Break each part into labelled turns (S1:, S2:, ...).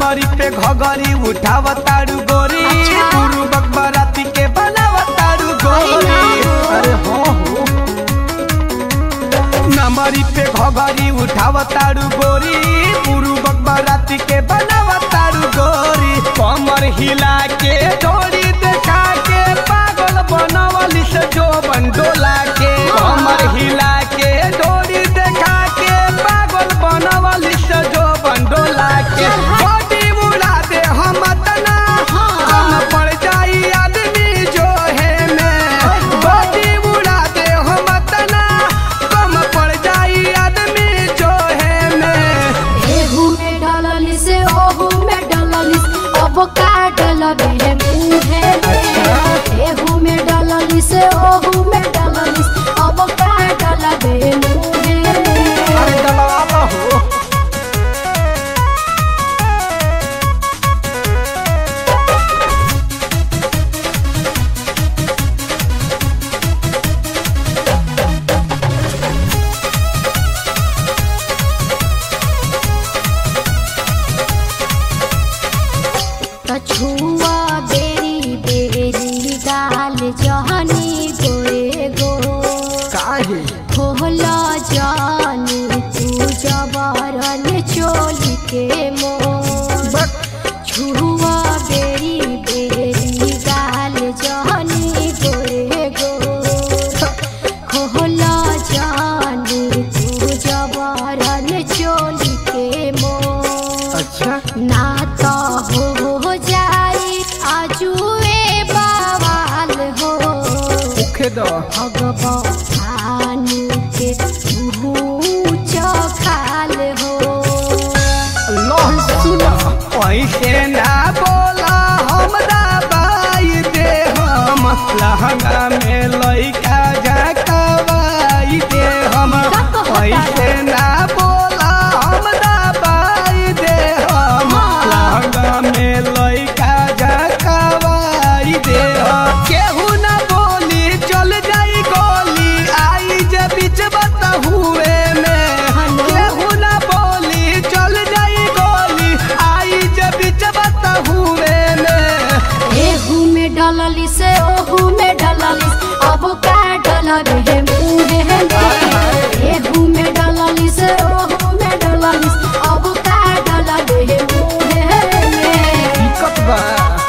S1: नमरी पे घगरी उठाव तारू गोरी
S2: अच्छा।
S1: गुरु बकबराती के बनाव तारू गोरी अरे हो हो नमरी पे घगरी उठाव तारू गोरी गुरु बकबराती के बनाव तारू गोरी कमर हिला के डोरी देखा के पागल बनवली से जो बंडोला के कमर हिला के डोरी देखा के पागल बनवली से जो बंडोला के बॉडी उड़ा दे हम तना कम पड़ जाई आदमी जो है मैं बॉडी उड़ा दे हम तना कम पड़ जाई आदमी जो है मैं
S2: एहू में डललिस ओहू में डललिस अब का डलबे है मुहे में एहू में डललिस ओहू में डललिस अब का डलबे है मुहे में
S1: अरे दलवाला हो
S2: कछुआ बेरी बेरी गाल जहनी गोरे गो
S1: काहे
S2: खोल जानी तू जबरन चोली के मोर छुआ बेरी बेरी गाल जहनी गोरे गो खोल जानी तू जबरन चोली के मोर
S1: अच्छा
S2: ना तो हो जाई आजुए बवाल हो
S1: मुखे दो
S2: भगवान के ऊंच खाल हो
S1: अल्लाह सुना ऐसे ना बोला हमरा बाई दे हम लहंगा में लइका झकवाई दे हम
S2: का कहता है?
S1: ऐसे ना बोला हमरा बाई दे हम
S2: हाँ।
S1: लहंगा में लइका झकवाई दे हम केहू ना बोली चल जाई गोली आई जे बीच बता हुए में
S2: हेलो?
S1: केहू ना बोली चल जाई गोली आई जे बीच बता हुए में
S2: एहू में डलली से ओहू में डलली अब का डलबे है मुहे में एहू में डलली से ओहू में डलली अब का डलबे है मुहे में
S1: दिक्कत बा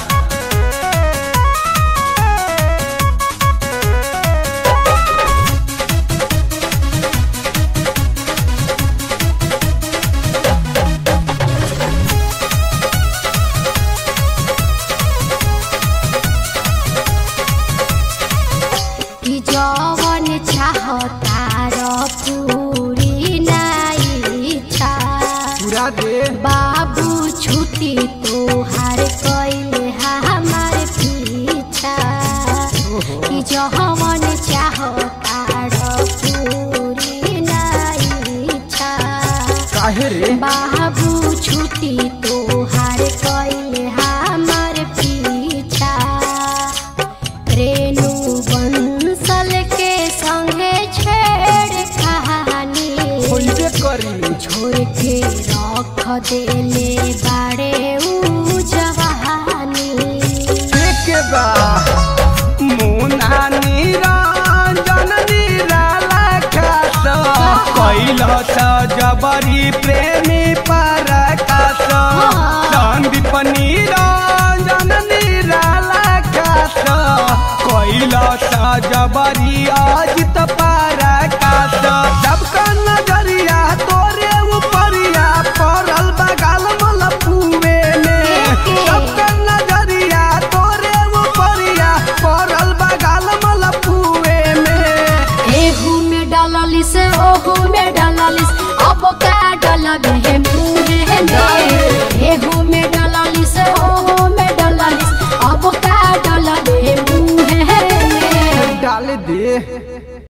S2: कि जवन चाहता र पूरी नाई इच्छा
S1: पूरा दे
S2: बाबू छुट्टी तोहार कैले हमार पीछा कि जवन चाहता र पूरी नाई इच्छा
S1: काहे रे
S2: बाबू छुट्टी तोहार कैले हमार पीछा रेणु बंसल के संगे छेड़ कहानी
S1: होइबे करी
S2: छोड़ के रख देले बाड़े ऊ जवानी
S1: के बा मुना निरंजन निराला खास कैलस जबरी प्रेमी पराकाश संदीप निरंजन निराला खास कैलस जबरी अजित पराकाश सबका नजरिया तोरे उपरिया पड़ल बगाल मलपुए में सबका नजरिया तोरे उपरिया पड़ल बगाल मलपुए में
S2: एहू में डललिस ओहू में डललिस अब का डलबे है